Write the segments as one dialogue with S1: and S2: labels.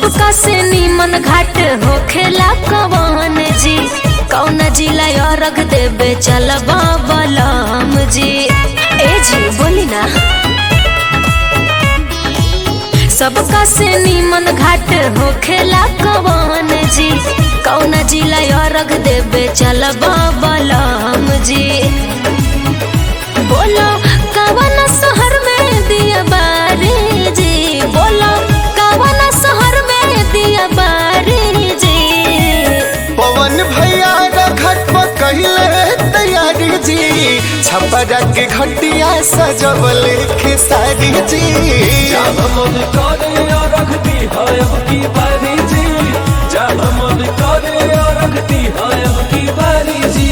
S1: सबका से नीमन घाट होखेला कवन जी कौन जिला अरग देवे चलबा बलम जी ए जी बोली ना सबका से नीमन घाट होखेला कवन जी कौन जिला अरग देवे चलबा बलम जी बोलो कवन शहर में दिया बारी जी बोलो कवन शहर में दिया बारी जी
S2: पवन भैया घट पर कहले तैयारी जी छपरा के घटिया सजवल खेसारी जी
S3: जहाँ मन करे और रखती है अब की बारी जी जहाँ मन करे और रखती है अब की बारी जी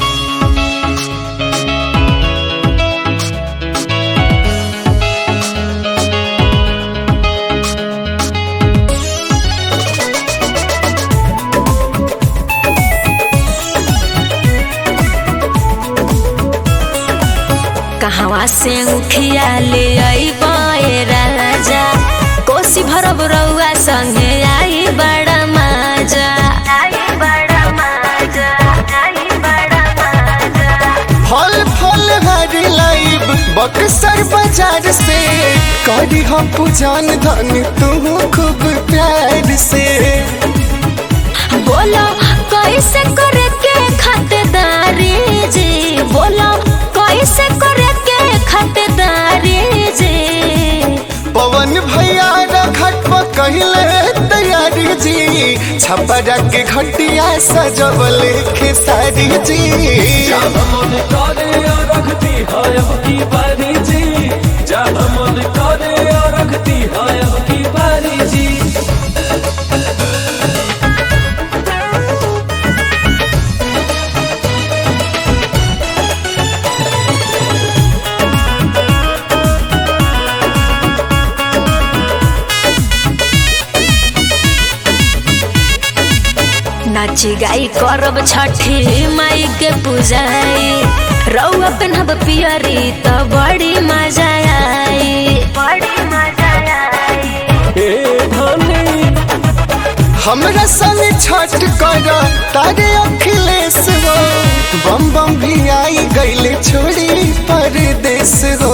S1: कहवा से उखिया ले आई राजा कोसी भरब रउआ संगे आई बड़ा माजा
S2: फल फल हरी लाइब बक्सर बाजार से करी हम पूजन धन तू खूब प्यार से
S1: बोलो कैसे करे के खातेदारी जी बोलो कैसे करे के खातेदारी जी
S2: पवन भैया घट पर कहले तैयारी जी छपरा के घटिया सजवल खेसारी जी
S3: जहाँ मन करे और रखती है अब की बारी जी जहाँ मन करे और रखती है अब की बारी जी
S1: नाची गाई करब छठी माई के पूजाई रउआ पेनहब पियरी त बड़ी मजा आई बड़ी मजा आई
S3: ए धनी
S2: हमरा संग छठ कर तारे अखिलेश हो बम बम भी आई गईले छोड़ी परदेश हो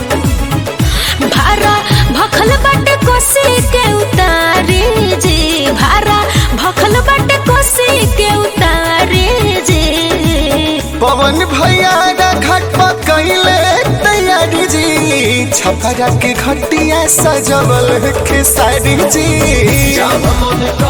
S1: भारा भखल बाटे कोसी के उतारी जी भारा भखल बाटे कोसी के उतारी जी
S2: पवन भैया घट पर कैले तैयारी जी छपरा के घटिया सजवल खेसारी जी
S3: जहाँ मन